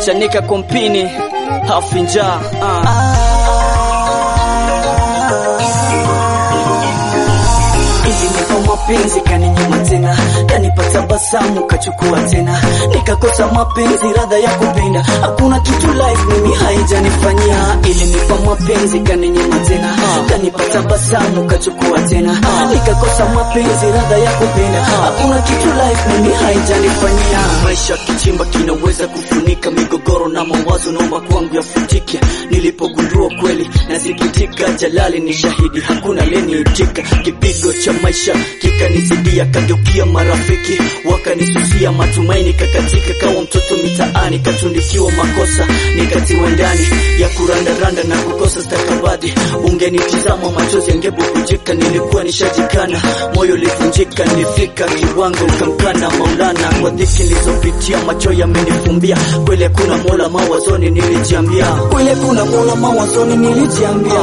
chanika kompini hafinja uh. Ilinipa mapenzi kaninyima tena, kanipa tabasamu kachukua tena, nikakosa mapenzi radha ya kupenda, hakuna kitu life mimi haijanifanyia. Ilinipa mapenzi kaninyima tena, kanipa tabasamu kachukua tena, nikakosa mapenzi radha ya kupenda, hakuna kitu life mimi haijanifanyia. Maisha kichimba kinaweza kufunika migogoro na mawazo, naomba kwangu yafutike. Nilipogundua kweli nasikitika, Jalali ni shahidi, hakuna aliyeniitika. Kipigo cha maisha kikanizidia, kageukia marafiki wakanisusia, matumaini kakatika, kawa mtoto mitaani, katundikiwa makosa, nikatiwa ndani ya kurandaranda na kukosa stakabadhi. Ungenitizama machozi yangebubujika, nilikuwa nishajikana, moyo ulivunjika, nilifika kiwango ukamkana Maulana kwa dhiki nilizopitia, macho yamenifumbia. Kweli kuna mola mawazoni, nilijiambia Kweli kuna mola mawazoni, nilijiambia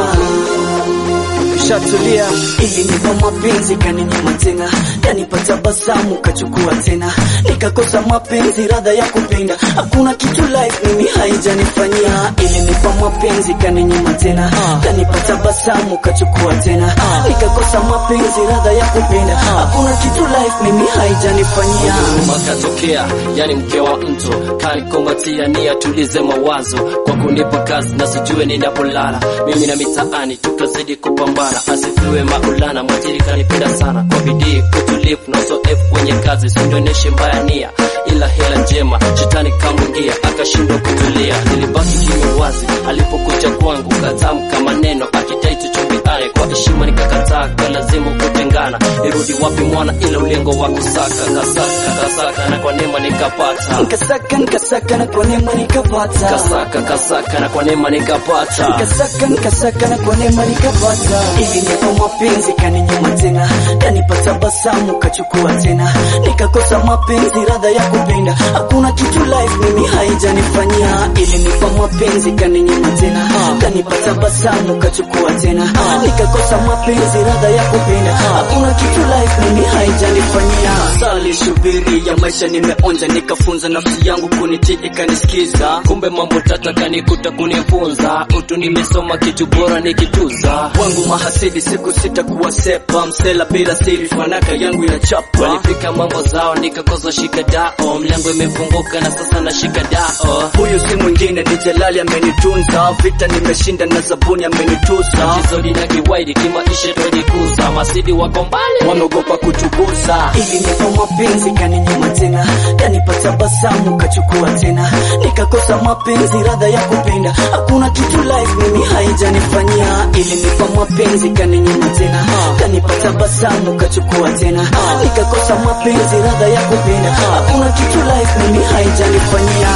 shatulia Ilinipa mapenzi kaninyima tena, kanipa tabasamu kachukua tena, nikakosa mapenzi radha ya kupenda, hakuna kitu life mimi haijanifanyia. Ilinipa mapenzi kaninyima tena, kanipa tabasamu kachukua tena, nikakosa mapenzi radha ya kupenda, hakuna kitu life mimi haijanifanyia. makatokea yani mke wa mtu kanikombatia ni atulize mawazo kwa kunipa kazi na sijue ninapolala mimi na mitaani tukazidi kupambana asifiwe maulana mwajiri kanipenda sana kwa bidii utulivu na uzoefu kwenye kazi sindoneshe mbaya nia ila hela njema shetani kamwingia akashindwa kutulia nilibaki kimya wazi alipokuja kwangu katamka maneno akidai tuchumbiane kwa heshima nikakataa kwa lazima kutengana nirudi wapi mwana ila ulengo wa kusaka kasaka kasaka na kwa neema nikapata Nikasaka nikasaka na kwa neema nikapata, kasaka kasaka na kwa neema nikapata nikasaka nikasaka na kwa neema nikapata. Ilinipa mapenzi kaninyima tena, kanipa tabasamu kachukua tena, nikakosa mapenzi radha ya kupenda, hakuna kitu life mimi haijanifanyia. Ilinipa mapenzi kaninyima tena, kanipa tabasamu kachukua tena, nikakosa mapenzi radha ya kupenda, hakuna kitu life mimi haijanifanyia. sali shubiri ya maisha nimeonja, nikafunza nafsi yangu kunitii ikanisikiza. kumbe mambo tata kanikuta kunifunza utu nimesoma kitu bora nikituza wangu mahasidi siku sita kuwasepa msela bila siri fanaka yangu inachapa walipika mambo zao nikakosa shika dao mlango imefunguka na sasa na shika dao huyu si mwingine ni Jalali amenitunza vita nimeshinda na zabuni amenituza kizodi na kiwaidi kimaisha twajikuza masidi wako mbali wameogopa kutugusa Ilinipa mapenzi kaninyima tena, kanipa tabasamu kachukua tena, nikakosa mapenzi radha ya kupenda, hakuna kitu life mimi haijanifanyia. Ilinipa mapenzi kaninyima tena, kanipa tabasamu kachukua tena, nikakosa mapenzi radha ya kupenda, hakuna kitu life mimi haijanifanyia.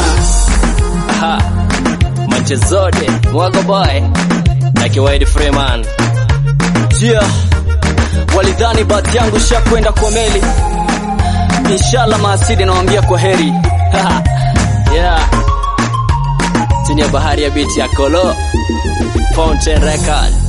Aha. manche zote mwago boy na kiwaidi freeman yeah. walidhani bahati yangu shakwenda kwa meli inshallah maasidi nawambia kwa heri yeah chini ya bahari ya biti ya kolo fountain record